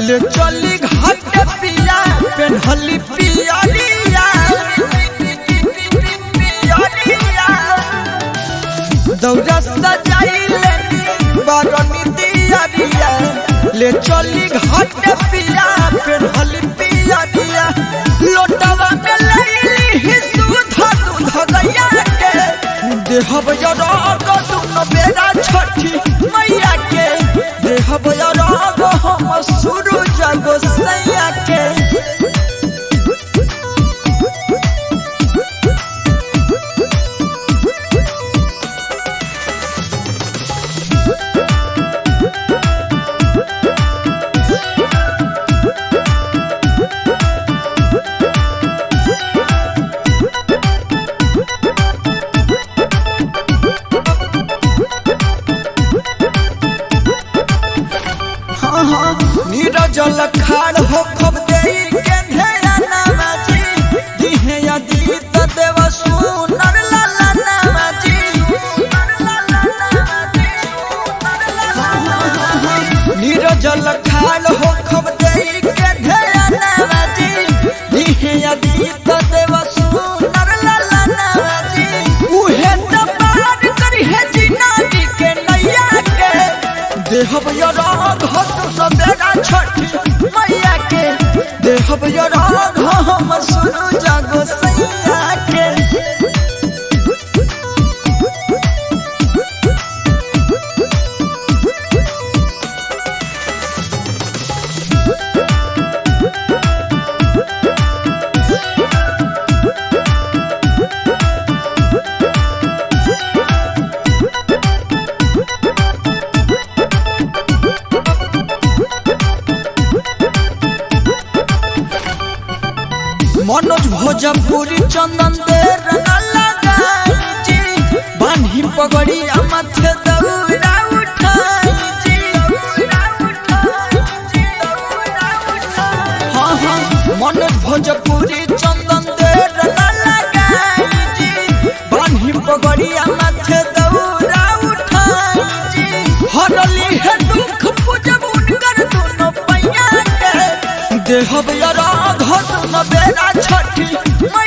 ले चली घाट पिया पेन्हली पियरिया पियरिया दौरा सजाई लेनी बरनी दियरिया ले चली घाट पिया पेन्हली पियरिया लोटवा में लईली ही सुधा दूध गैया के देहब जराग दुन बेरा छठी मैया के देहब जराग हम सुरु जगो सैया के हाँ हाँ नीरज लखाड़ हो खब देई के ढेरा नामाजी दिहे यदि त देव सुनर लाला नामाजी नीरज लखाड़ हो खब देई के ढेरा नामाजी दिहे यदि त देव सुनर लाला नामाजी उहे त पार करी है जिनागी के नैया के देहब यराग हत सबेरा छठी मैया के देहब यराग हम सुनु जागो सैया के मनोज भोजपुरी चंदन दे लगाई जी बान्ही पगड़ी माथे दौड़ा उठाई जी हाँ हाँ मनोज भोजपुरी चंदन दे लगाई जी बान्ही पगड़ी माथे दौड़ा उठाई जी हरली है दुख पूजब उनकर दोनों पैया के देहब यरा घट न बेरा छठी